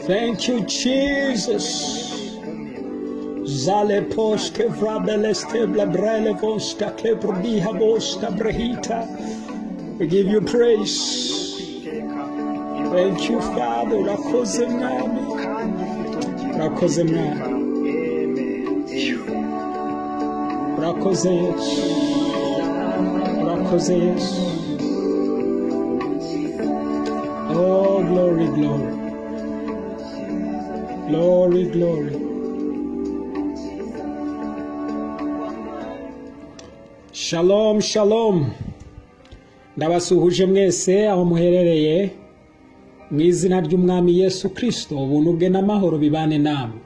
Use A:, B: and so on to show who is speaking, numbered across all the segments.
A: Thank you, Jesus. Zale poske vrabelesteble brelevoska kebrdihaboska brehita. We give you praise. Thank you, Father. Urakoze mwami. Urakoze mwami. Urakoze Yesu. Urakoze Yesu. Oh, glory, glory. Glory, glory. Shalom, shalom. Ndabasuhuje mwese aho muherereye mu izina ry'Umwami Yesu Kristo, ubuntu bwe n'amahoro bibane namwe.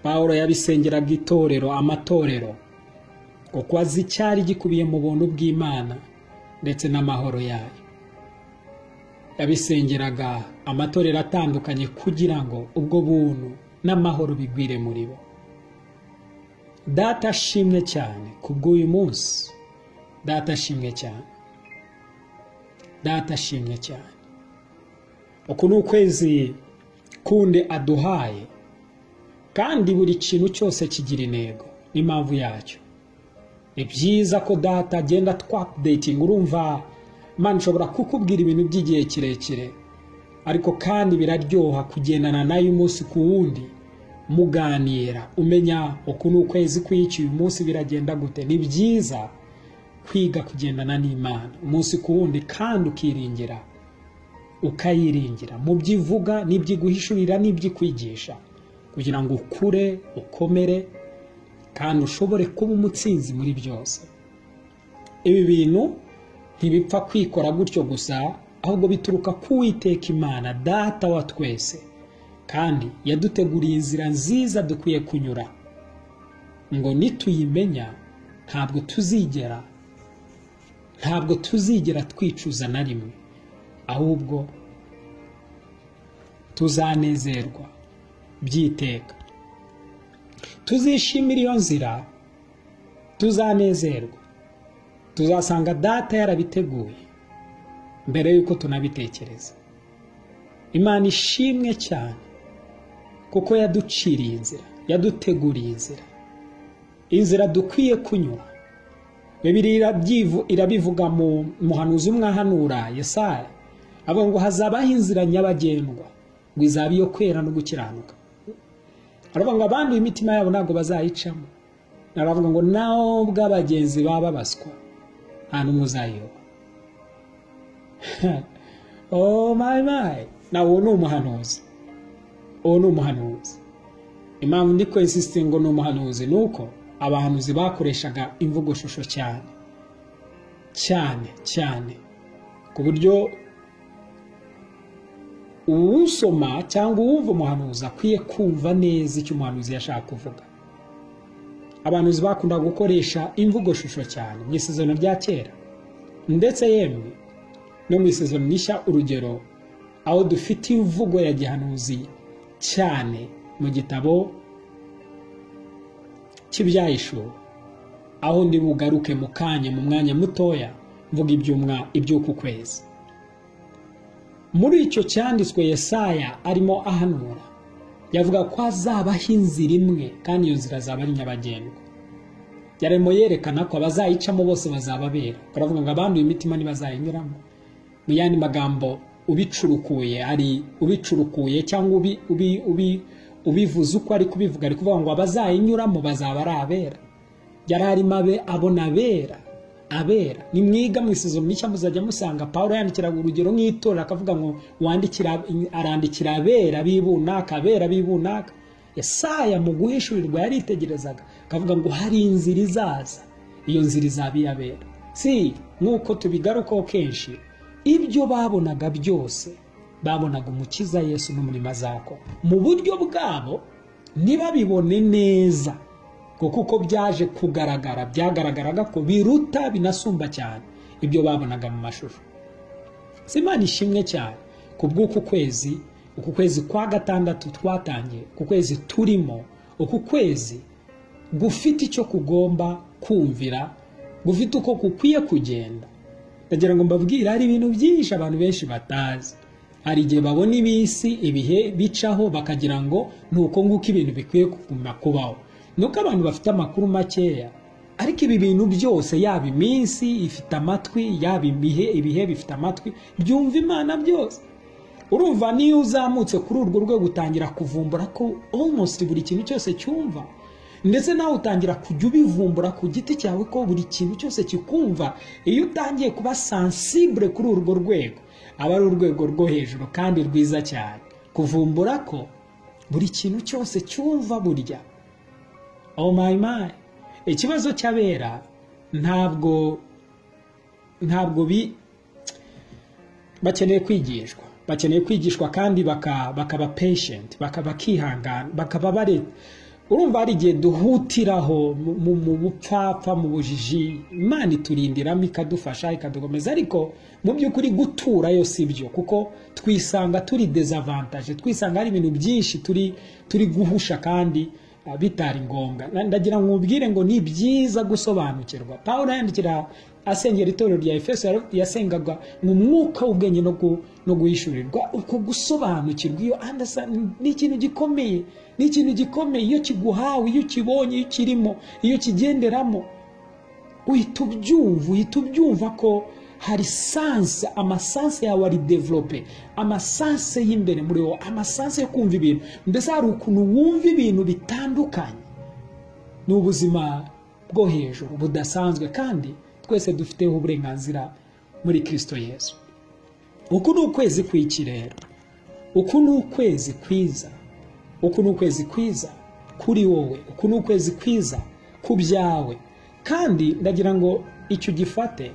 A: Pawulo yabisengeraga itorero, amatorero, kuko azi icyari gikubiye mu buntu bw'Imana ndetse n'amahoro yayo. Yabisengeraga amatorero atandukanye kugira ngo ubwo buntu n'amahoro bigwire muri bo. Data ashimwe cyane kubw'uyu munsi. Data ashimwe cyane. Data ashimwe cyane. Uku ni ukwezi kundi aduhaye kandi buri kintu cyose kigira intego n'impamvu yacyo. Ni byiza ko data agenda twapudetinga urumva Imana ishobora kukubwira ibintu by'igihe kirekire ariko kandi biraryoha kugendana nayo umunsi ku wundi muganira umenya uku ni ukwezi kw'iki uyu munsi biragenda gute ni byiza kwiga kugendana n'imana umunsi ku wundi kandi ukiringira ukayiringira mu byo ivuga n'ibyo iguhishurira n'ibyo ikwigisha kugira ngo ukure ukomere kandi ushobore kuba umutsinzi muri byose ibi bintu ntibipfa kwikora gutyo gusa ahubwo bituruka ku Uwiteka imana data wa twese kandi yaduteguriye inzira nziza dukwiye kunyura ngo nituyimenya ntabwo tuzigera ntabwo tuzigera twicuza na rimwe ahubwo tuzanezerwa byiteka tuzishimira iyo nzira tuzanezerwa tuzasanga data yarabiteguye mbere y'uko tunabitekereza imana ishimwe cyane kuko yaduciriye inzira yaduteguriye inzira inzira dukwiye kunyura bibiriya irabivuga mu muhanuzi umwahanura yesaya avuga ngo hazabaho inzira nyabagendwa ngo izaba iyo kwera no gukiranuka aravuga ngo abanduye imitima yabo ntabwo bazayicamo aravuga ngo nubwo abagenzi baba babaswa nta n'umwe uzayiyoba oh my my na uwo ni umuhanuzi uwo ni umuhanuzi impamvu ndi kwesisitinga ngo ni umuhanuzi ni uko abahanuzi bakoreshaga imvugoshusho cyane cyane cyane ku buryo uwusoma cyangwa uwumva umuhanuzi akwiye kumva neza icyo umuhanuzi yashaka kuvuga abahanuzi bakundaga gukoresha imvugoshusho cyane mu isezerano rya kera ndetse yemwe no mu isezerano rishya urugero aho dufite imvugo ya gihanuzi cyane mu gitabo cy'ibyahisho aho ndi bugaruke mu kanya mu mwanya mutoya mvuga iby'uku kwezi muri icyo cyanditswe Yesaya arimo ahanura yavuga ko hazabaho inzira imwe kandi iyo nzira azaba ari nyabagendwa yarimo yerekana ko abazayicamo bose bazababera baravuga ngo abanduye imitima ntibazayinyuramo mu yandi magambo ubicurukuye ari ubicurukuye cyangwa ubivuze uko ari kubivuga ari kuvuga ngo abazayinyuramo bazaba ari abera yari arimo abe abona abera abera ni mwiga mu isezerano rishya muzajya musanga paul yandikiraga urugero nk'itora akavuga ngo wandikira arandikira abera b'ibunaka abera b'ibunaka yesaya mu guhishurirwa yaritegerezaga akavuga ngo hari inzira izaza iyo nzira izaba iyabera si nk'uko tubigarukaho kenshi ibyo babonaga byose babonaga umukiza yesu n'umurimo azako mu buryo bwabo ntibabibone neza kuko uko byaje kugaragara byagaragaraga ko biruta binasumba cyane ibyo babonaga mu mashusho si imana ishimwe cyane ku bw'uku kwezi uku kwezi kwa gatandatu twatangiye uku kwezi turimo uku kwezi gufite icyo kugomba kumvira gufite uko kukwiye kugenda ndagira ngo mbabwire hari ibintu byinshi abantu benshi batazi hari igihe babona ibisi ibihe bicaho bakagira ngo ni uko nguko ibintu bikwiye kuguma kubaho ni uko abantu bafite amakuru makeya ariko ibi bintu byose yaba iminsi ifite amatwi yaba ibihe ibihe bifite amatwi byumva imana byose urumva niyo uzamutse kuri urwo rwego utangira kuvumbura ko almost buri kintu cyose cyumva ndetse nawe utangira kujya ubivumbura ku giti cyawe ko buri kintu cyose kikumva iyo utangiye kuba sansibure kuri urwo rwego aba ari urwego rwo hejuru kandi rwiza cyane kuvumbura ko buri kintu cyose cyumva burya oh my my ikibazo cy'abera ntabwo ntabwo bi bakeneye kwigishwa bakeneye kwigishwa kandi bakaba patient bakihangana bakaba bare urumva hari igihe duhutiraho mu bupfapfa mu bujiji imana iturindiramo ikadufasha ikadukomeza ariko mu by'ukuri guturayo si byo kuko twisanga turi dezavantaje twisanga hari ibintu byinshi turi turi guhusha kandi bitari ngombwa ndagira ngo mubwire ngo ni byiza gusobanukirwa paul yandikira asengera itorero rya efeso yasengaga mu mwuka w'ubwenge no guhishurirwa uko gusobanukirwa iyo ni ikintu gikomeye ni ikintu gikomeye iyo kiguhawe iyo ukibonye iyo ukirimo iyo ukigenderamo uhita ubyumva uhita ubyumva ko hari sanse amasanse yawe ari develope amasanse y'imbere muri wowe amasanse yo kumva ibintu mbese hari ukuntu wumva ibintu bitandukanye ni ubuzima bwo hejuru budasanzwe kandi twese dufiteho uburenganzira muri kirisito yesu uku ni ukwezi kw'ikirere uku ni ukwezi kwiza uku ni ukwezi kwiza kuri wowe uku ni ukwezi kwiza ku byawe kandi ndagira ngo icyo gifate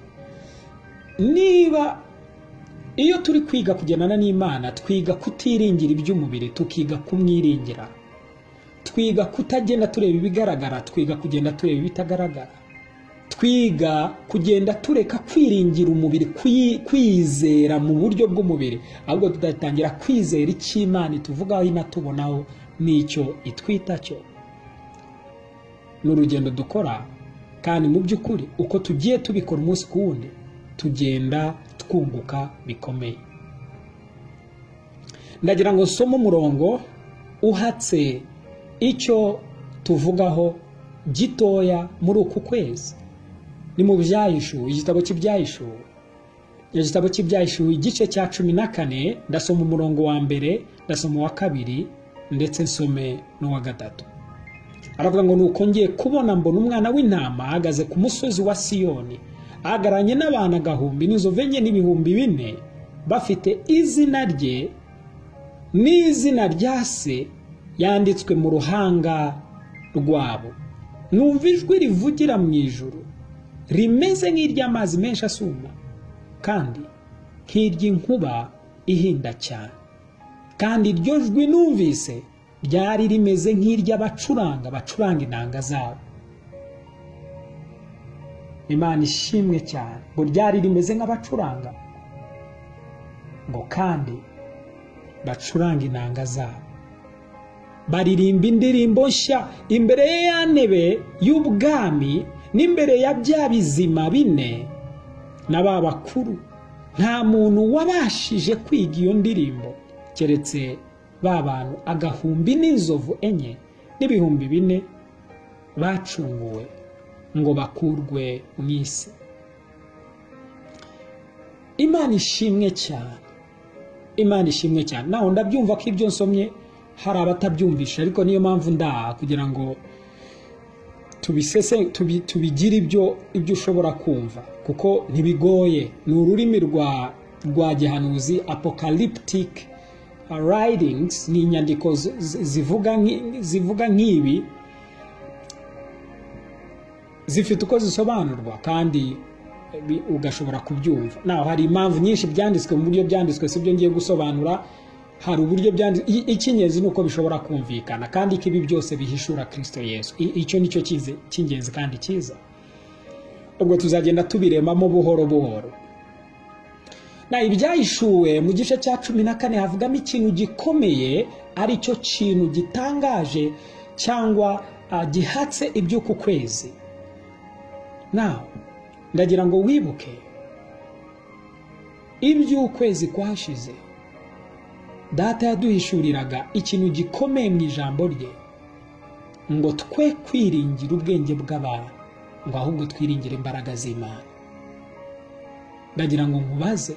A: niba iyo turi kwiga kugendana n'imana twiga kutiringira iby'umubiri tukiga kumwiringira twiga kutagenda tureba ibigaragara twiga kugenda tureba ibitagaragara twiga kugenda tureka kwiringira umubiri kwizera mu buryo bw'umubiri ahubwo tugatangira kwizera icyo imana ituvugaho inatubonaho n'icyo itwita cyo ni urugendo dukora kandi mu by'ukuri uko tugiye tubikora umunsi ku wundi tugenda twunguka bikomeye ndagira ngo nsome umurongo uhatse icyo tuvugaho gitoya muri uku kwezi ni mu byahishuwe igitabo cy'ibyahishuwe igitabo cy'ibyahishuwe igice cya cumi na kane ndasoma umurongo wa mbere ndasoma uwa kabiri ndetse nsome n'uwa gatatu aravuga ngo nuko ngiye kubona mbona umwana w'intama ahagaze ku musozi wa siyoni ahagararanye n'abantu agahumbi n'inzovu enye n'ibihumbi bine bafite izina rye n'izina rya se yanditswe mu ruhanga rwabo numva ijwi rivugira mu ijoro rimeze nk'iry'amazi menshi asuma kandi nk'iry'inkuba ihinda cyane kandi iryo jwi numvise ryari rimeze nk'iry'abacuranga bacuranga inanga zabo imana ishimwe cyane ngo ryari rimeze nk'abacuranga ngo kandi bacuranga inanga zabo baririmba indirimbo nshya imbere ye ya ntebe y'ubwami n'imbere ya bya bizima bine na ba bakuru nta muntu wabashije kwiga iyo ndirimbo keretse ba bantu agahumbi n'inzovu enye n'ibihumbi bine bacunguwe ngo bakurwe mu isi imana ishimwe cyane imana ishimwe cyane nawe ndabyumva ko ibyo nsomye hari abatabyumvisha ariko niyo mpamvu ndaha kugira ngo tubisese tubigire ibyo ibyo ushobora kumva kuko ntibigoye ni ururimi rwa rwa gihanuzi apocalyptic writings ni inyandiko zivuga nk'ibi zifite uko zisobanurwa kandi ugashobora kubyumva naho hari impamvu nyinshi byanditswe mu buryo byanditswe si byo ngiye gusobanura hari uburyo byanditse icy'ingenzi ni uko bishobora kumvikana kandi ko ibi byose bihishura kirisito yesu icyo ni cyo cy'ingenzi kandi cyiza ubwo tuzagenda tubiremamo buhoro buhoro na ibyahishuwe mu gice cya cumi na kane havugamo ikintu gikomeye ari cyo kintu gitangaje cyangwa gihatse ibyo ku kwezi nawe ndagira ngo wibuke iby'ukwezi kwashize data yaduhishuriraga ikintu gikomeye mu ijambo rye ngo twe kwiringira ubwenge bw'abantu ngo ahubwo twiringire imbaraga z'imana ndagira ngo nkubaze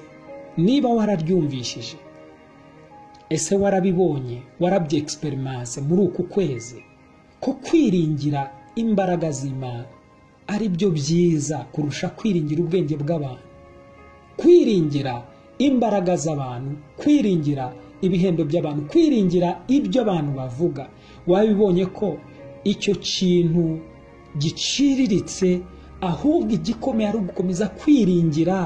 A: niba wararyumvishije ese warabibonye warabyegisiperimanse muri uku kwezi ko kwiringira imbaraga z'imana ari byo byiza kurusha kwiringira ubwenge bw'abantu kwiringira imbaraga z'abantu kwiringira ibihembo by'abantu kwiringira ibyo abantu bavuga wabibonye ko icyo kintu giciriritse ahubwo igikomeye ari ugukomeza kwiringira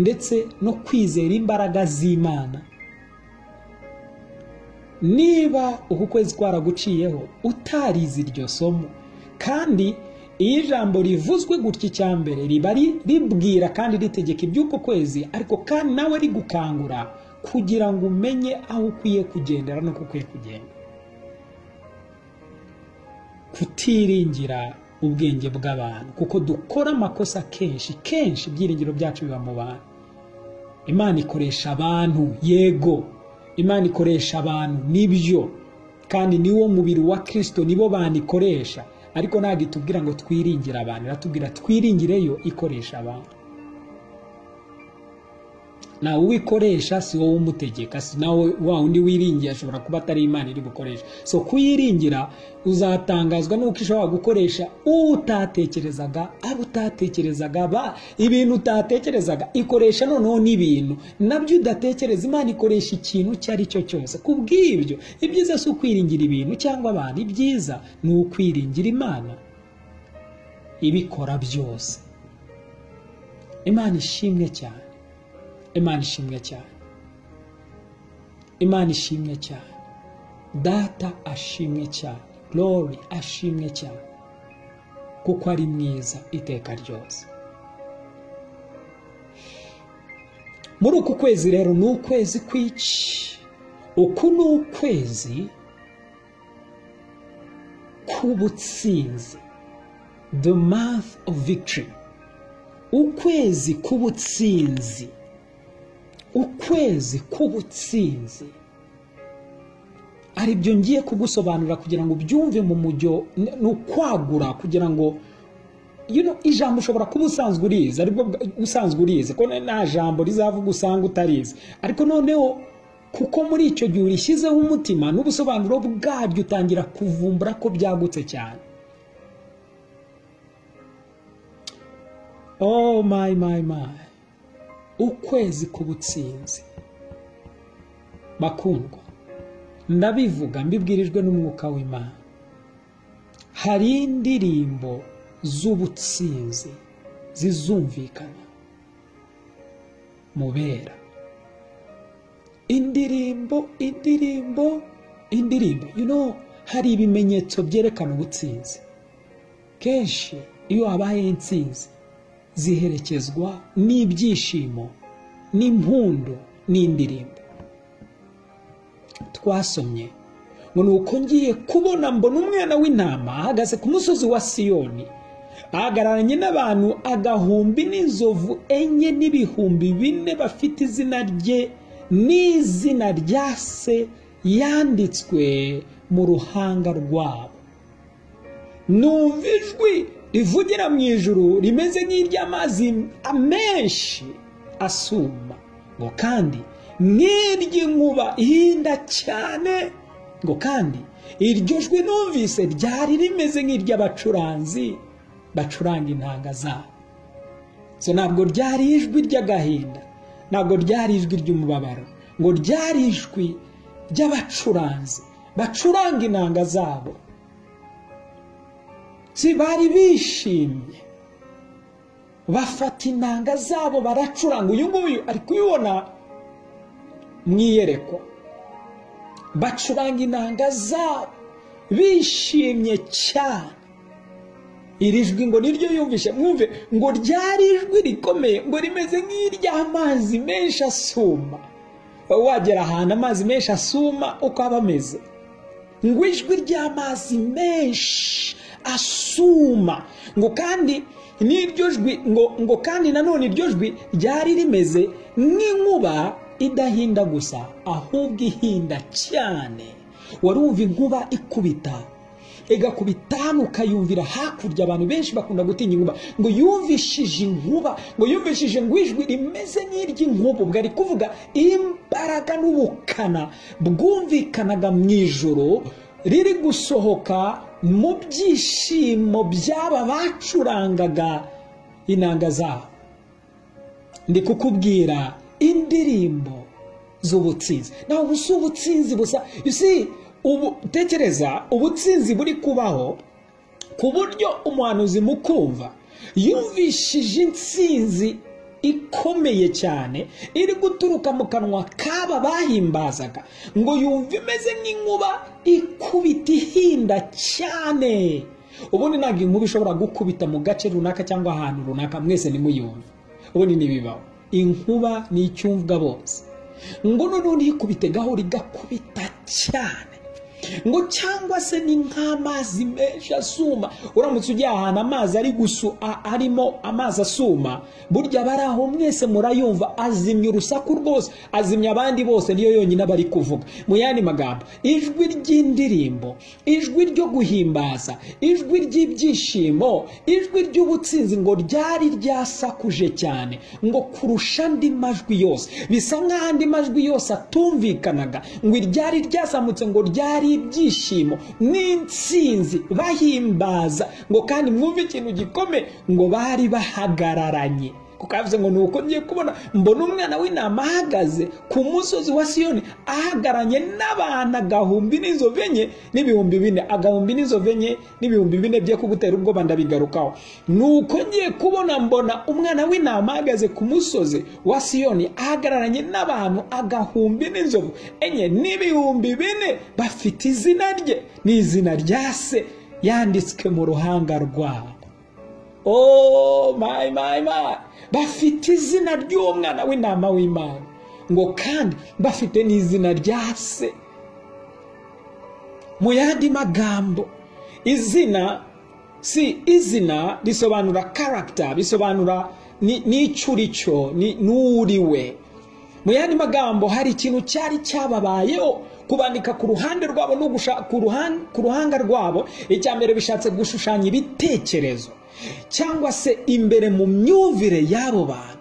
A: ndetse no kwizera imbaraga z'imana niba uku kwezi kwaraguciyeho utarize iryo somo kandi iyo ijambo rivuzwe gutya icya mbere riba ribwira kandi ritegeka iby'uko kwezi ariko kandi nawe rigukangura kugira ngo umenye aho ukwiye kugendera n'uko ukwiye kugenda kutiringira ubwenge bw'abantu kuko dukora amakosa kenshi kenshi ibyiringiro byacu biba mu bantu imana ikoresha abantu yego imana ikoresha abantu nibyo kandi niwo mubiri wa kirisito nibo banikoresha ariko ntabwo itubwira ngo twiringire abantu iratubwira twiringireyo ikoresha abantu nawe uwikoresha si wowe umutegeka si nawe wa undi wiringiye ashobora kuba atari imana iri bukoresha so kuyiringira uzatangazwa n'uko ishobora gukoresha utatekerezaga abo utatekerezaga ba ibintu utatekerezaga ikoresha noneho n'ibintu nabyo udatekereza imana ikoresha ikintu icyo ari cyo cyose kubw'ibyo ibyiza si ukwiringira ibintu cyangwa abantu ibyiza ni ukwiringira imana ibikora byose imana ishimwe cyane imana ishimwe cyane imana ishimwe cyane data ashimwe cyane lori ashimwe cyane kuko ari mwiza iteka ryose muri uku kwezi rero ni ukwezi kwinshi uku ni ukwezi k'ubutsinzi the month of victory ukwezi k'ubutsinzi ukwezi k'ubutsinzi aribyo ngiye kugusobanurira kugira ngo ubyumve mu mujyo ni ukwagura kugira ngo ijambo ushobora kuba usanzwe urizi aribwo usanzwe urizi ko nta jambo rizavuga usanga utarizi ariko noneho kuko muri icyo gihe urishyizeho umutima n'ubusobanuro bwaryo utangira kuvumbura ko byagutse cyane oh my my my ukwezi k'ubutsinzi bakundwa ndabivuga mbibwirijwe n'umwuka w'imana hari indirimbo z'ubutsinzi zizumvikana mubera indirimbo indirimbo indirimbo you know hari ibimenyetso byerekana ubutsinzi kenshi iyo habaye intsinzi ziherekezwa n'ibyishimo n'impundu n'indirimbo twasomye ngo ni uko ngiye kubona mbona umwana w'intama ahagaze ku musozi wa siyoni ahagararanye n'abantu agahumbi n'inzovu enye n'ibihumbi bine bafite izina rye n'izina rya se yanditswe mu ruhanga rwabo numva ijwi rivugira mu ijuru rimeze nk'iry'amazi amenshi asuma ngo kandi nk'iry'inkuba ihinda cyane ngo kandi iryo jwi numvise ryari rimeze nk'iry'abacuranzi bacuranga intanga zabo so ntabwo ryari ijwi ry'agahinda ntabwo ryari ijwi ry'umubabaro ngo ryari ijwi ry'abacuranzi bacuranga intanga zabo si bari bishimye bafata intanga zabo baracuranga uyu nguyu ari kubibona mu iyerekwa bacuranga intanga zabo bishimye cyane iri jwi ngo niryo yumvishe mwumve ngo ryari ijwi rikomeye ngo rimeze nk'iry'amazi menshi asuma wagera ahantu amazi menshi asuma uko aba ameze ngo ijwi ry'amazi menshi asuma ngo kandi n'iryo jwi ngo kandi nanone iryo jwi ryari rimeze nk'inkuba idahinda gusa ahubwo ihinda cyane warumva inkuba ikubita igakubitana ukayumvira hakurya abantu benshi bakunda gutinya inkuba ngo yumvishije inkuba ngo yumvishije ngo ijwi rimeze nk'iry'inkuba ubwo ari kuvuga imbaraga n'ubukana bwumvikanaga mu ijoro riri gusohoka mu byishimo by'aba bacurangaga inanga zabo ndi kukubwira indirimbo z'ubutsinzi nawe ubu si ubutsinzi busa you see ubu tekereza ubutsinzi buri kubaho ku buryo umuhanuzi mu kumva yumvishije intsinzi ikomeye cyane iri guturuka mu kanwa k'aba bahimbazaga ngo yumve imeze nk'inkuba ikubita ihinda cyane ubundi ntabwo inkuba ishobora gukubita mu gace runaka cyangwa ahantu runaka mwese nimuyumve ubundi ntibibaho inkuba ni icyumvwa bose ngo noneho ntiyikubite gahoro igakubita cyane ngo cyangwa se ni nk'amazi menshi asuma uramutse ujya ahantu amazi ari gusu a- arimo amazi asuma burya bari aho mwese murayumva azimya urusaku rwose azimya abandi bose niyo yonyine aba ari kuvuga mu yandi magambo ijwi ry'indirimbo ijwi ryo guhimbaza ijwi ry'ibyishimo ijwi ry'ubutsinzi ngo ryari ryasakuje cyane ngo kurusha andi majwi yose bisa nk'aho andi majwi yose atumvikanaga ngo iryari ryasamutse ngo ryari ibyishimo n'insinzi bahimbaza ngo kandi mwumve ikintu gikomeye ngo bari bahagararanye kuko yavuze ngo ni uko ngiye kubona mbona umwana w'intama ahagaze ku musozi wa siyoni ahagararanye n'abantu agahumbi n'inzovu enye n'ibihumbi bine agahumbi n'inzovu enye n'ibihumbi bine bye kugutera ubwoba ndabigarukaho ni uko ngiye kubona mbona umwana w'intama ahagaze ku musozi wa siyoni ahagararanye n'abantu agahumbi n'inzovu enye n'ibihumbi bine bafite izina rye ni izina rya se yanditswe mu ruhanga rwabo oh my my my bafite izina ry'umwana w'intama w'imana ngo kandi bafite n'izina rya se mu yandi magambo izina si izina risobanura karagita bisobanura ni- n'icyo uri cyo ni- n'uriwe mu yandi magambo hari ikintu cyari cyababayeho kubandika ku ruhande rwabo no gusha- ku ruhan- ku ruhanga rwabo icya mbere bishatse gushushanya ibitekerezo cyangwa se imbere mu myumvire y'abo bantu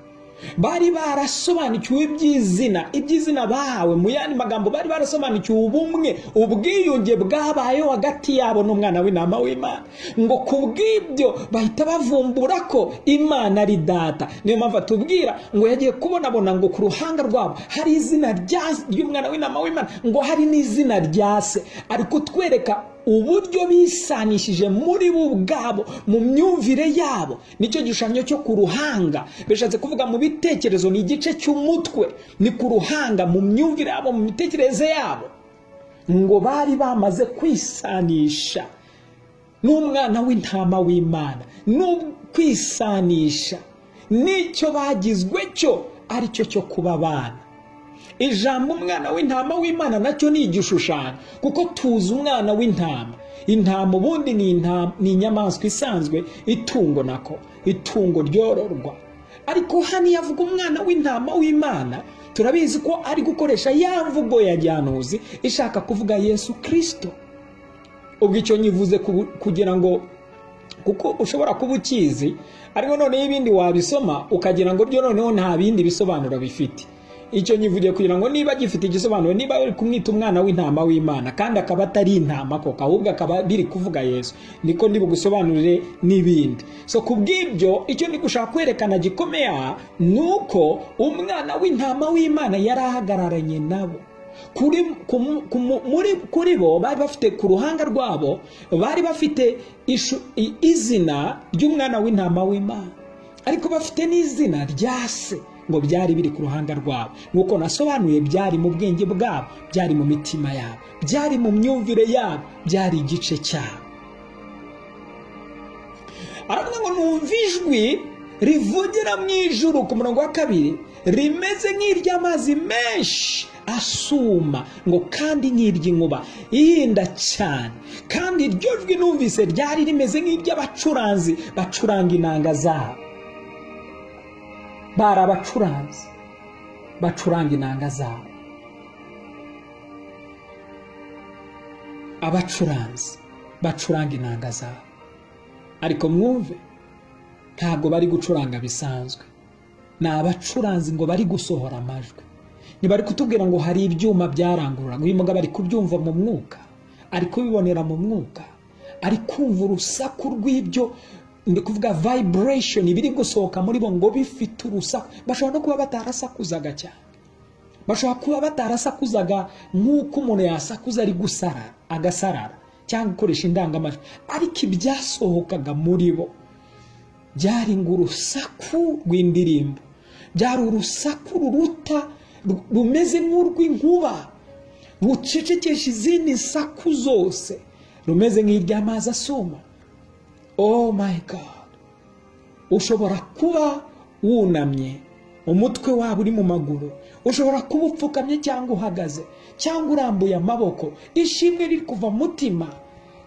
A: bari barasobanukiwe iby'izina iby'izina bahawe mu yandi magambo bari barasobanukiwe ubumwe ubwiyunge bwabayeho hagati yabo n'umwana w'intama w'imana ngo ku bw'ibyo bahita bavumbura ko imana ari data niyo mpamvu atubwira ngo yagiye kubonabona ngo ku ruhanga rwabo hari izina rya- ry'umwana w'intama w'imana ngo hari n'izina rya se ari kutwereka uburyo bisanishije muri bo ubwabo mu myumvire yabo nicyo gishushanyo cyo ku ruhanga bishatse kuvuga mu bitekerezo ni igice cy'umutwe ni ku ruhanga mu myumvire yabo mu mitekerereze yabo ngo bari bamaze kwisanisha n'umwana w'intama w'imana no kwisanisha n'icyo bagizwe cyo aricyo cyo kuba abana ijambo umwana w'intama w'imana nacyo ni igishushanyo kuko tuzi umwana w'intama intama ubundi ni intama- ni inyamaswa isanzwe itungo nako itungo ryororwa ariko hano iyo avuga umwana w'intama w'imana turabizi ko ari gukoresha ya mvugo ya gihanuzi ishaka kuvuga yesu kirisito ubwo icyo nyivuze ku- kugira ngo kuko ushobora kuba ukizi ariko noneho ibindi wabisoma ukagira ngo byo noneho nta bindi bisobanuro bifite icyo nyivugiye kugira ngo niba gifite igisobanuro niba bari kumwita umwana w'intama w'imana kandi akaba atari intama koko ahubwo akaba biri kuvuga yesu niko ndi bugusobanurire n'ibindi so ku bw'ibyo icyo ndi gushaka kwerekana gikomeye aha ni uko umwana w'intama w'imana yari ahagararanye nabo kuri, kumu- kumu- muri, kuri bo bari bafite ku ruhanga rwabo bari bafite ishu, i- izina ry'umwana w'intama w'imana ariko bafite n'izina rya se ngo byari biri ku ruhanga rwabo nk'uko nasobanuye byari mu bwenge bwabo byari mu mitima yabo byari mu myumvire yabo byari igice cyabo aravuga ngo numva ijwi rivugira mu ijuru ku murongo wa kabiri rimeze nk'iry'amazi menshi asuma ngo kandi nk'iry'inkuba ihinda cyane kandi iryo jwi numvise ryari rimeze nk'iry'abacuranzi bacuranga inanga zabo bari abacuranzi bacuranga inanga zabo abacuranzi bacuranga inanga zabo ariko mwumve ntabwo bari gucuranga bisanzwe ni abacuranzi ngo bari gusohora amajwi ntibari kutubwira ngo hari ibyuma byarangururaga uyu mugabo ari kubyumva mu mwuka ari kubibonera mu mwuka ari kumva urusaku rw'ibyo ndi kuvuga vibration biri gusohoka muri bo ngo bifite urusaku bashobora no kuba batarasakuzaga cyane bashobora kuba batarasakuzaga nk'uko umuntu yasakuza ari gusarara agasarara cyangwa gukoresha indangamajwi ariko ibyasohokaga muri bo byari ngo urusaku rw'indirimbo byari urusaku ruruta rumeze nk'urw'inkuba rucecekesha izindi nsaku zose rumeze nk'iry'amazi asuma oh my god ushobora kuba wunamye umutwe waba uri mu maguru ushobora kuba upfukamye cyangwa uhagaze cyangwa urambuye amaboko ishimwe riri kuva mutima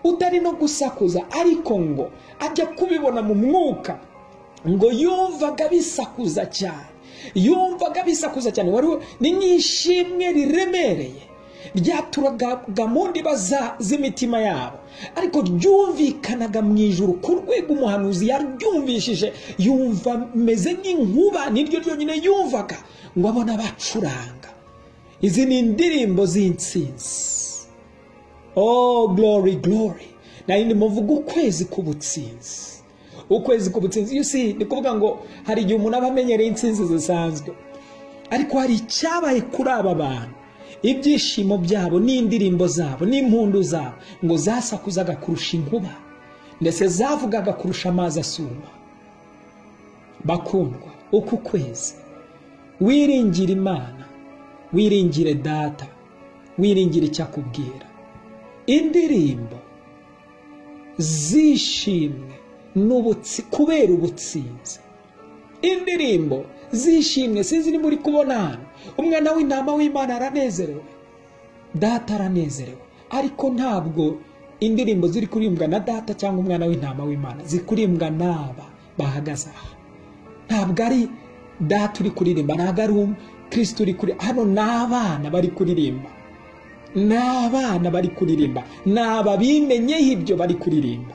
A: utari no gusakuza ariko ngo ajya kubibona mu mwuka ngo yumvaga bisakuza cyane yumvaga bisakuza cyane wari ni nk'ishimwe riremereye ryaturaga mu ndiba z'imitima yabo ariko ryumvikanaga mu ijoro ku rwego umuhanuzi yaryumvishije yumva meze nk'inkuba niryo ryonyine yumvaga ngo abona abacuranga izi ni indirimbo z'insinzi oh glory glory nari muvuga ukwezi k'ubutsinzi ukwezi k'ubutsinzi iyo si ni kuvuga ngo hari igihe umuntu aba amenyereye insinzi zisanzwe ariko hari icyabaye kuri aba bantu ibyishimo byabo n'indirimbo zabo n'impundu zabo ngo zasakuzaga kurusha inkuba ndetse zavugaga kurusha amazi asuma bakundwa uku kwezi wiringire imana wiringire data wiringire icyo akubwira indirimbo zishimwe kubera ubutsinzi indirimbo zishimwe sinzi muri kubona hano umwana w'intama w'imana aranezerewe data aranezerewe ariko ntabwo indirimbo ziri kurimbwa na data cyangwa umwana w'intama w'imana zikurimbwa n'aba bahagaze aha ntabwo ari data uri kuririmba ntabwo ari kirisita uri kuririmba hano ni abana bari kuririmba ni abana bari kuririmba ni aba bimenyeho ibyo bari kuririmba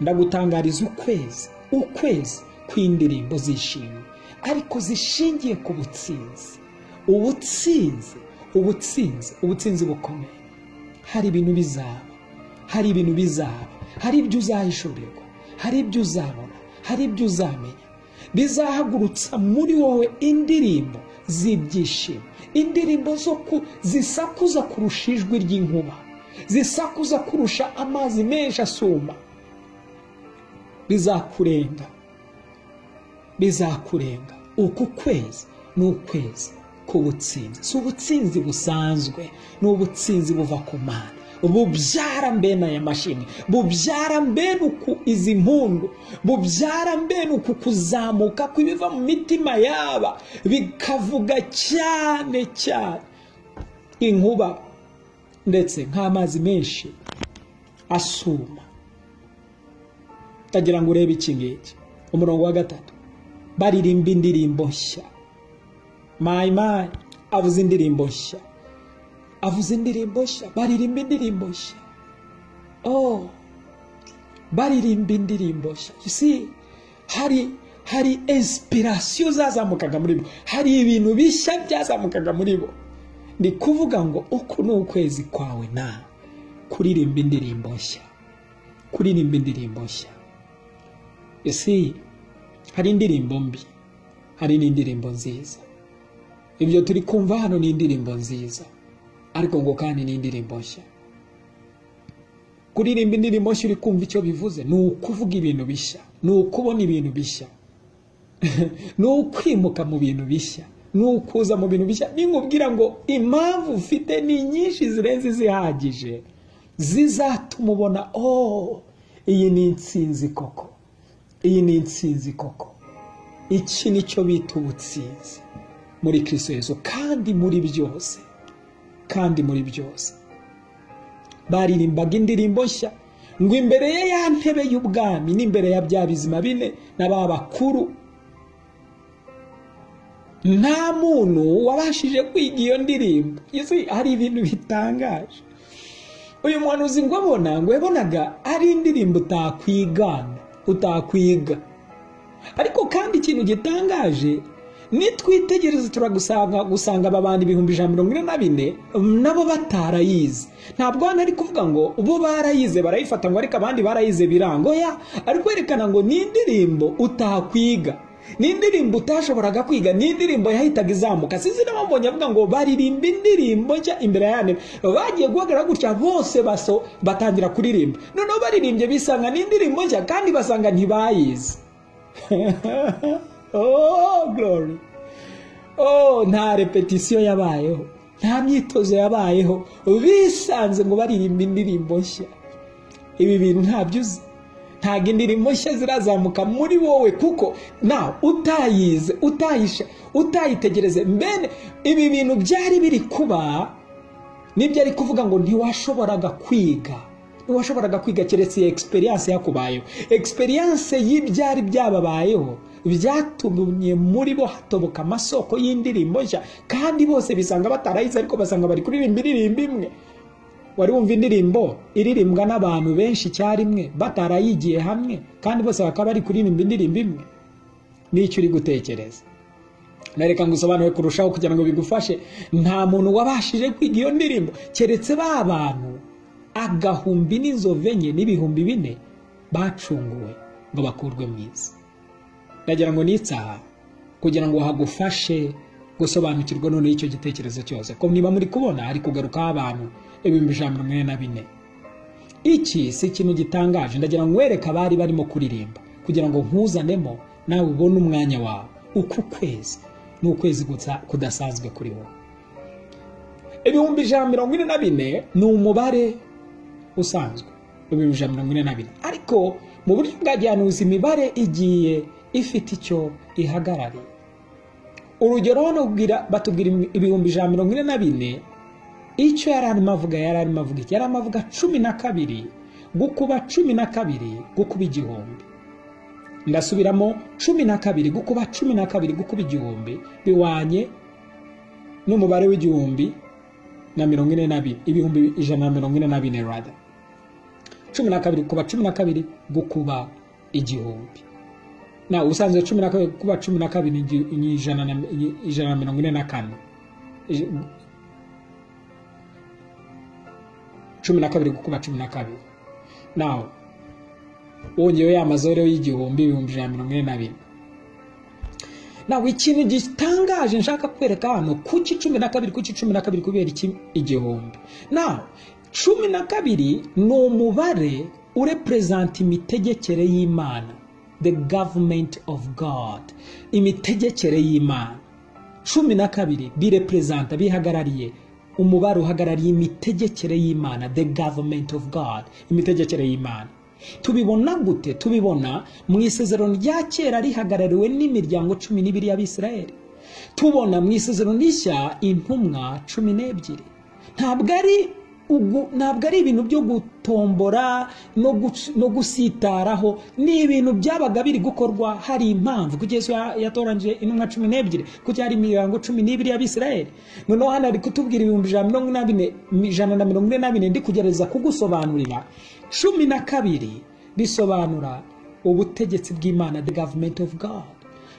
A: ndagutangariza ukwezi ukwezi kw'indirimbo zishimye ariko zishingiye ku butsinzi ubutsinzi ubutsinzi ubutsinzi bukomeye hari ibintu bizaba hari ibintu bizaba hari ibyo uzahishurirwa hari ibyo uzabona hari ibyo uzamenya bizahagurutsa muri wowe indirimbo z'ibyishimo indirimbo zo ku zisakuza kurusha ijwi ry'inkuba zisakuza kurusha amazi menshi asuma bizakurenga bizakurenga uku kwezi ni ukwezi k'ubutsinzi si ubutsinzi busanzwe ni ubutsinzi buva ku mana bubyara mbene aya mashini bubyara mbene uku izi mpundu bubyara mbene uku kuzamuka kw'ibiva mu mitima yaba bikavuga cyane cyane inkuba ndetse nk'amazi menshi asuma utagira ngo urebe iki ngiki umurongo wa gatatu baririmba indirimbo nshya mayimayi avuze indirimbo nshya avuze indirimbo nshya baririmba indirimbo nshya oh baririmba indirimbo nshya si hari hari inspirasiyo zazamukaga muri bo hari ibintu bishya byazamukaga muri bo ni kuvuga ngo uku ni ukwezi kwawe na kuririmba indirimbo nshya kuririmba indirimbo nshya ese hari indirimbo mbi hari n'indirimbo nziza ibyo turi kumva hano ni indirimbo nziza ariko ngo kandi ni indirimbo nshya kuririmba indirimbo nshya uri kumva icyo bivuze ni ukuvuga ibintu bishya ni ukubona ibintu bishya ni ukwimuka mu bintu bishya ni ukuza mu bintu bishya ninkubwira ngo impamvu ufite ni nyinshi zirenze izihagije zizatuma ubona oh iyi ni insinzi koko iyi ni insinzi koko iki ni cyo bita ubutsinzi muri Yesu kandi muri byose kandi muri byose baririmbaga indirimbo nshya ngo imbere ye ya ntebe y'ubwami n'imbere ya bya bizima bine na ba bakuru nta muntu wabashije kwiga iyo ndirimbo yesu hari ibintu bitangaje uyu muhanuzi ngo abona ngo yabonaga ari indirimbo utakwigana utakwiga ariko kandi ikintu gitangaje nitwitegereza turagusanga gusanga aba bantu ibihumbi ijana mirongo ine na bine nabo batarayize ntabwo hano ari kuvuga ngo bo barayize barayifata ngo ariko abandi barayize biranga oya ari kwerekana ngo ni indirimbo utakwiga ni indirimbo utashoboraga kwiga ni indirimbo yahitaga izamuka sinzi n'abambonye avuga ngo baririmba indirimbo nshya imbere ya nini bagiye guhagarara gutya bose baso batangira kuririmba noneho baririmbye bisanga ni indirimbo nshya kandi basanga ntibayizi oh glory oh nta repetisiyo yabayeho nta myitozo yabayeho bisanze ngo baririmba indirimbo nshya ibi bintu ntabyo uzi ntabwo indirimbo nshya zirazamuka muri wowe kuko nawe utayize utayisha utayitegereze mbene ibi bintu byari biri kuba nibyo ari kuvuga ngo ntiwashoboraga kwiga ntiwashoboraga kwiga keretse iyo egisperiyanse yakubayeho egisperiyanse y'ibyari byababayeho byatumye muri bo hatoboka amasoko y'indirimbo nshya kandi bose bisanga batarayize ariko basanga bari kuririmba indirimbo imwe wari wumva indirimbo iririmbwa n'abantu benshi icyarimwe batarayigiye hamwe kandi bose bakaba bari kuririmba indirimbo imwe n'icyo uri gutekereza nareka ngo usobanure kurushaho kugira ngo bigufashe nta muntu wabashije kwiga iyo ndirimbo keretse ba bantu agahumbi n'inzove enye n'ibihumbi bine bacunguwe ngo bakurwe mu isi ndagira ngo ni itsaha kugira ngo hagufashe gusobanukirwa noneho icyo gitekerezo cyose ko niba muri kubona hari kugarukaho abantu ibihumbi ijana mirongo ine na bine iki si ikintu gitangaje ndagira ngo wereke abari barimo kuririmba kugira ngo nkuzanemo nawe ubone umwanya wawe uku kwezi ni ukwezi kudasanzwe kuri wowe ibihumbi ijana mirongo ine na bine ni umubare usanzwe ibihumbi ijana mirongo ine na bine ariko mu buryo bwa gihanuzi imibare igiye ifite icyo ihagarariye urugero hano batubwira ibihumbi ijana mirongo ine na bine icyo yari arimo avuga yari arimo avuga iki yari arimo avuga cumi na kabiri gukuba cumi na kabiri gukuba igihumbi ndasubiramo cumi na kabiri gukuba cumi na kabiri gukuba igihumbi biwanye n'umubare w'igihumbi na mirongo ine na bine ibihumbi ijana na mirongo ine na bine rada cumi na kabiri gukuba cumi na kabiri gukuba igihumbi na ubusanzwe cumi na kabiri kuba cumi na kabiri ni ijana na mirongo ine na kane cumi na kabiri gukuba cumi na kabiri nawe wongewe amazore y'igihumbi ibihumbi ijana na mirongo ine na bine nawe ikintu gitangaje nshaka kwereka hano kuki cumi na kabiri kuki cumi na kabiri kubera iki igihumbi nawe cumi na kabiri ni umubare ureperezanta imitegekere y'imana the government of god imitegekere y'imana cumi na kabiri bireperezanta bihagarariye umubare uhagarariye imitegekere y'imana the government of god imitegekere y'imana tubibona gute tubibona mu isezerano rya kera rihagarariwe n'imiryango cumi n'ibiri y'abisirayeli tubona mu isezerano rishya intumwa cumi n'ebyiri ntabwo ari ntabwo ari ibintu byo gutombora no gusitaraho ni ibintu byabaga biri gukorwa hari impamvu kuko yesu yatoranyije intumwa cumi n'ebyiri kuko hari imirongo cumi n'ibiri y'abisirayeli noneho hano ari kutubwira ibihumbi ijana na mirongo ine na bine ndi kugerageza kugusobanurira cumi na kabiri bisobanura ubutegetsi bw'imana the government of god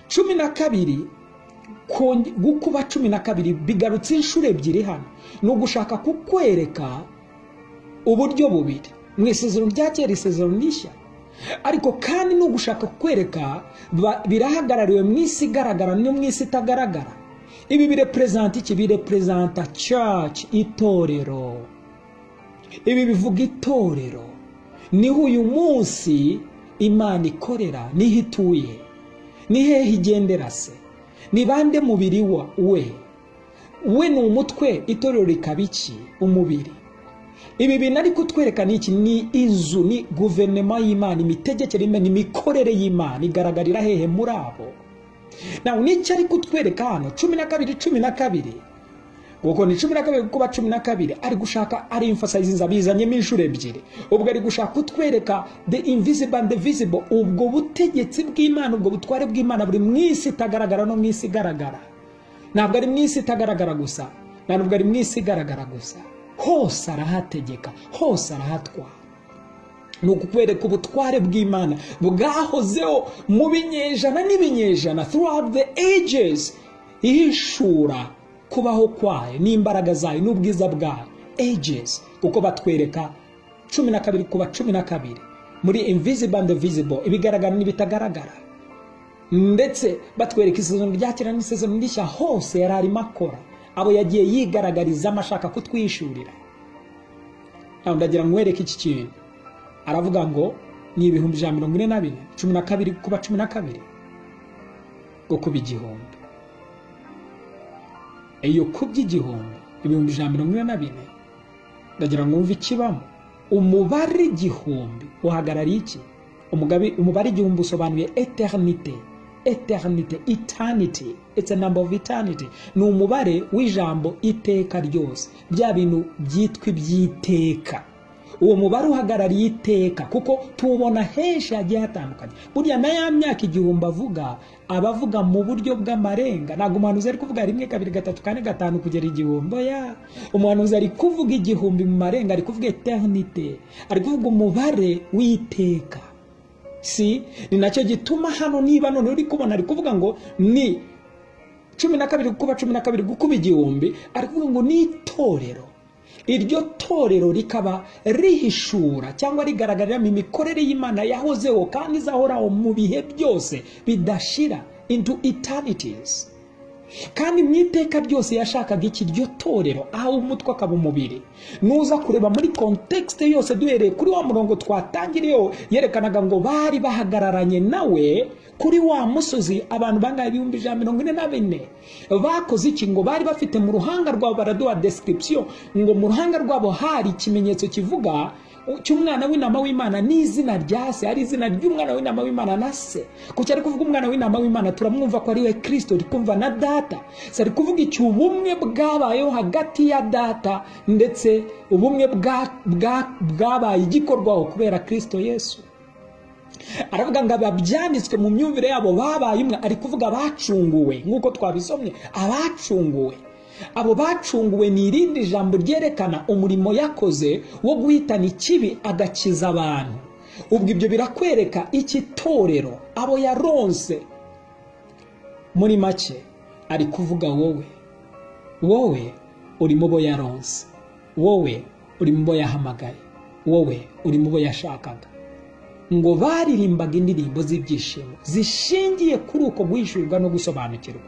A: cumi na kabiri gukuba cumi na kabiri bigarutse inshuro ebyiri hano ni ugushaka kukwereka uburyo bubiri mu isezerano rya kera isezerano rishya ariko kandi ni ugushaka kukwereka birahagarariwe mu isi igaragara no mu isi itagaragara ibi bireperezanta iki bireperezanta church itorero ibi bivuga itorero niho uyu munsi imana ikorera niho ituye ni hehe igendera se ni bande mubiri we we ni umutwe itorero rikaba iki umubiri ibi bintu ari kutwereka ni iki ni inzu ni guverinoma y'imana imitegekere y'imana imikorere y'imana igaragarira hehe muri abo nawe n'icyo ari kutwereka hano cumi na kabiri cumi na kabiri kuko ni cumi na kabiri kuba cumi na kabiri ari gushaka ari emfasayizinza bizanyemo inshuro ebyiri ubwo ari gushaka kutwereka the invisible and the visible ubwo butegetsi bw'imana ubwo butware bw'imana buri mu isi itagaragara no mu isi igaragara ntabwo ari mu isi itagaragara gusa nta nubwo ari mu isi igaragara gusa hose arahategeka hose arahatwara ni ukukwereka ubutware bw'imana bwahozeho mu binyejana n'ibinyejana throughout the ages ihishura kubaho kwayo n'imbaraga zayo n'ubwiza bwayo ages kuko batwereka cumi na kabiri kuba cumi na kabiri muri invisible and visible ibigaragara n'ibitagaragara ndetse batwereka isezerano rya kera n'isezerano rishya hose yari arimo akora abo yagiye yigaragarizamo ashaka kutwishurira ntabwo ndagira nkwereke iki kintu aravuga ngo ni ibihumbi ijana mirongo ine na bine cumi na kabiri kuba cumi na kabiri ngo kuba igihumbi iyo kubye igihumbi ibihumbi ijana mirongo ine na bine ndagira ngo wumve ikibamo umubare igihumbi uhagarariye iki Umugabe- umubare igihumbi usobanuye eternite eternite eternity it's a number of eternity ni umubare w'ijambo iteka ryose bya bintu byitwa iby'iteka uwo mubare uhagarariye iteka kuko tuwubona henshi hagiye hatandukanye burya na ya myaka igihumbi avuga aba avuga mu buryo bw'amarenga ntabwo umuhanuzi ari kuvuga rimwe kabiri gatatu kane gatanu kugera igihumbi ya umuhanuzi ari kuvuga igihumbi mu marenga ari kuvuga eternite ari kuvuga umubare w'iteka si ni nacyo gituma hano niba none uri kubona ari kuvuga ngo ni cumi na kabiri gukuba cumi na kabiri gukuba igihumbi ari kuvuga ngo ni itorero iryo torero rikaba rihishura cyangwa rigaragariramo imikorere y'imana yahozeho kandi izahoraho mu bihe byose bidashira into eternities kandi mu iteka ryose yashakaga iki iryo torero aho umutwe akaba umubiri nuza kureba muri kontekisite yose duhereye kuri wa murongo twatangiriyeho yerekanaga ngo bari bahagararanye nawe kuri wa musozi abantu bangahe ibihumbi ijana mirongo ine na bine bakoze iki ngo bari bafite mu ruhanga rwabo baraduha desikiripsiyo ngo mu ruhanga rwabo hari ikimenyetso kivuga cy'umwana w'intama w'imana n'izina rya se ari izina ry'umwana w'intama w'imana na se kuki ari kuvuga umwana w'intama w'imana turamwumva ko ari we kirisito ari kumva na data si ari kuvuga iki ubumwe bwabayeho hagati ya data ndetse ubumwe bwa- bwa- bwabaye igikorwaho kubera kirisito yesu aravuga ngo ababyanditswe mu myumvire yabo babaye umwe ari kuvuga abacunguwe nk'uko twabisomye abacunguwe abo bacunguwe ni irindi jambo ryerekana umurimo yakoze wo guhitana ikibi agakiza abantu ubwo ibyo birakwereka iki torero abo yaronse muri make ari kuvuga wowe wowe uri mu bo yaronse wowe uri mu bo yahamagaye wowe uri mu bo yashakaga ngo baririmbaga indirimbo z'ibyishimo zishingiye kuri uko guhishurirwa no gusobanukirwa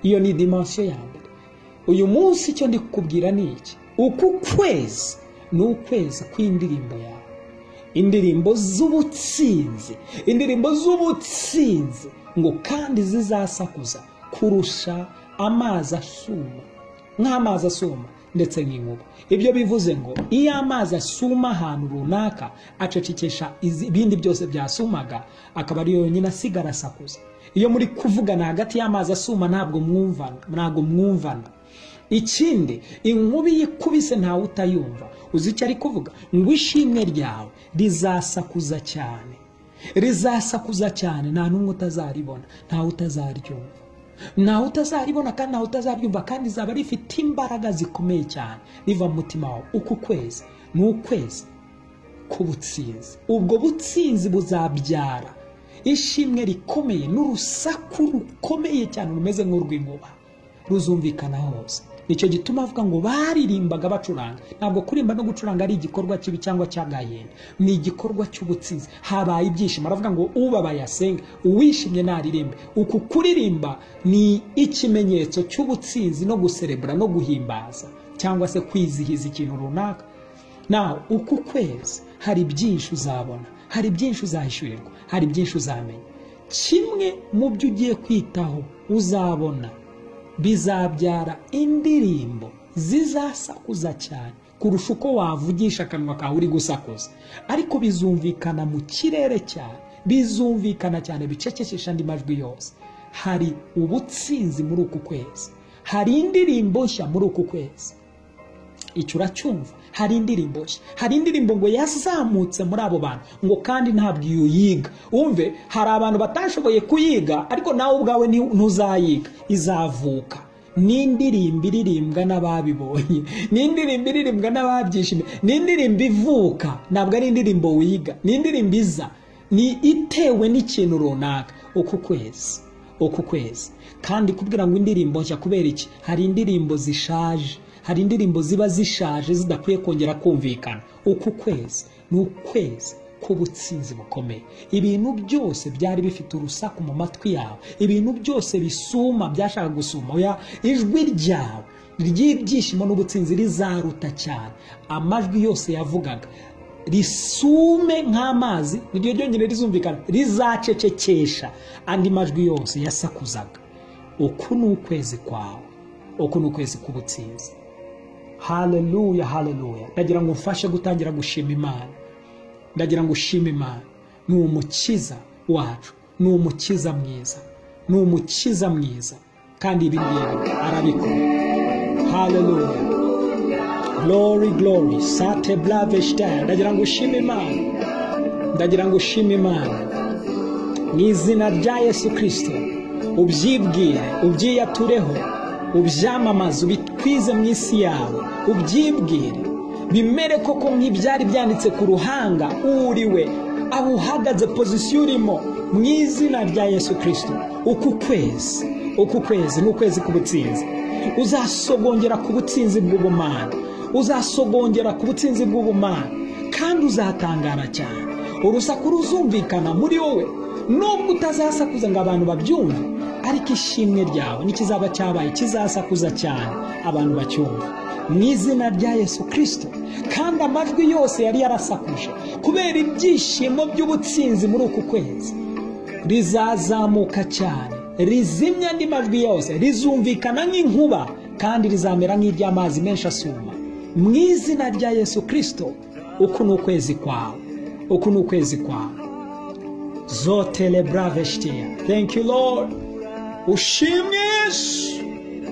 A: iyo ni dimansiyo ya mbere uyu munsi icyo ndi kukubwira ni iki uku kwezi ni ukwezi kw'indirimbo yawe indirimbo z'ubutsinzi indirimbo z'ubutsinzi ngo kandi zizasakuza kurusha amazi asuma nk'amazi asuma ndetse n'inkuba ibyo bivuze ngo iyo amazi asuma ahantu runaka acecekesha izi- ibindi byose byasumaga akaba ari yonyine asigara asakuza iyo muri kuvugana hagati y'amazi asuma ntabwo mwumvana ntabwo mwumvana ikindi inkuba iyo ikubise ntawe utayumva uzi icyo ari kuvuga ngo ishimwe ryawe rizasakuza cyane rizasakuza cyane nta n'umwe utazaribona ntawe utazaryumva ntawe utazaribona kandi ntawe utazaryumva kandi rizaba rifite imbaraga zikomeye cyane riva mu mutima wawe uku kwezi ni ukwezi k'ubutsinzi ubwo butsinzi buzabyara ishimwe rikomeye n'urusaku rukomeye cyane rumeze nk'urw'inkuba ruzumvikana hose nicyo gituma avuga ngo baririmbaga bacuranga ntabwo kurimba no gucuranga ari igikorwa kibi cyangwa cyagayenda ni igikorwa cy'ubutsinzi habaye ibyishimo aravuga ngo ubabaye asenge uwishimye naririmbe uku kuririmba ni ikimenyetso cy'ubutsinzi no guserebura no guhimbaza cyangwa se kwizihiza ikintu runaka nawe uku kwezi hari byinshi uzabona hari byinshi uzahishyurirwa hari byinshi uzamenya kimwe mu byo ugiye kwitaho uzabona bizabyara indirimbo zizasakuza cyane kurusha uko wavugisha akanwa kawe uri gusakuza ariko bizumvikana mu kirere cyane bizumvikana cyane bicecekesha andi majwi yose hari ubutsinzi muri uku kwezi hari indirimbo nshya muri uku kwezi icyo uracyumva hari indirimbo nshya hari indirimbo ngo yazamutse muri abo bantu ngo kandi ntabwo iyo uyiga wumve hari abantu batashoboye kuyiga ariko nawe ubwawe ni- ntuzayiga izavuka ni indirimbo iririmbwa n'ababibonye ni indirimbo iririmbwa n'ababyishimiye ni indirimbo ivuka ntabwo ari indirimbo wiga ni indirimbo iza ni itewe n'ikintu runaka uku kwezi uku kwezi kandi kubwira ngo indirimbo nshya kubera iki hari indirimbo zishaje hari indirimbo ziba zishaje zidakwiye kongera kumvikana uku kwezi ni ukwezi k'ubutsinzi bukomeye ibintu byose byari bifite urusaku mu matwi yawe ibintu byose bisuma byashaka gusuma oya ijwi ryawe ry'ibyishimo n'ubutsinzi rizaruta cyane amajwi yose yavugaga risume nk'amazi niryo ryongere rizumvikana rizacecekesha andi majwi yose yasakuzaga uku ni ukwezi kwawe uku ni ukwezi k'ubutsinzi haleluya haleluya ndagira ngo mfashe gutangira gushima imana ndagira ngo ushime imana ni umukiza wacu ni umukiza mwiza ni umukiza mwiza kandi ibi ngibi arabikora haleluya glory glory sate blave shitaya ndagira ngo ushime imana ndagira ngo ushime imana mu izina rya yesu kirisito ubyibwire ubyiyatureho ubyamamaze ubitwize mu isi yawe ubyibwire bimere koko nk'ibyari byanditse ku ruhanga uriwe aho uhagaze pozisiyo urimo mu izina rya yesu kirisito uku kwezi uku kwezi ni ukwezi k'ubutsinzi uzasogongera ku butsinzi bw'ubumana uzasogongera ku butsinzi bw'ubumana kandi uzatangara cyane urusaku ruzumvikana muri wowe nubwo utazasakuza ngo abantu babyumve ariko ishimwe ryawe n'ikizaba cyabaye kizasakuza cyane abantu bacyumva mu izina rya yesu kirisito kandi amajwi yose yari yarasakuje kubera ibyishimo by'ubutsinzi muri uku kwezi rizazamuka cyane rizimya andi majwi yose rizumvikana nk'inkuba kandi rizamera nk'iry'amazi menshi asuma mu izina rya yesu kirisito uku ni ukwezi kwawe uku ni ukwezi kwawe zotele burave shiteya thank you lord ushimwe yesu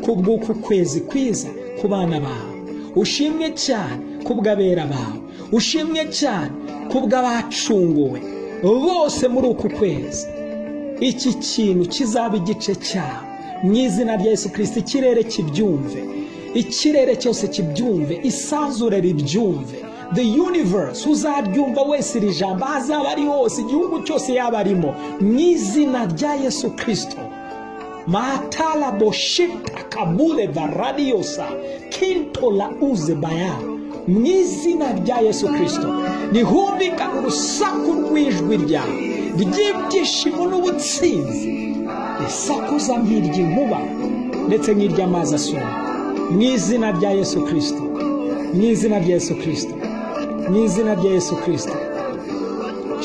A: kubw'uku kwezi kwiza ku bana bawe ushimwe cyane kubw'abera bawe ushimwe cyane kubw'abacunguwe bose muri uku kwezi iki kintu kizaba igice cyawe mu izina rya yesu kirisita ikirere kibyumve ikirere cyose kibyumve isanzure ribyumve the universe uzaryumva wese iri jambo aho azaba ari hose igihugu cyose yaba arimo mu izina rya yesu kirisito matala boshita kabule varadiosa kintola uze baya mu izina rya yesu kirisito nihumvikane urusaku rw'ijwi ryawe ry'ibyishimo n'ubutsinzi risakuza nk'iry'inkuba ndetse nk'iry'amazi asuma mu izina rya yesu kirisito mu izina rya yesu kirisito mu izina rya yesu kirisito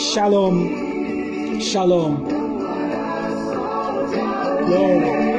A: shalom shalom Glory.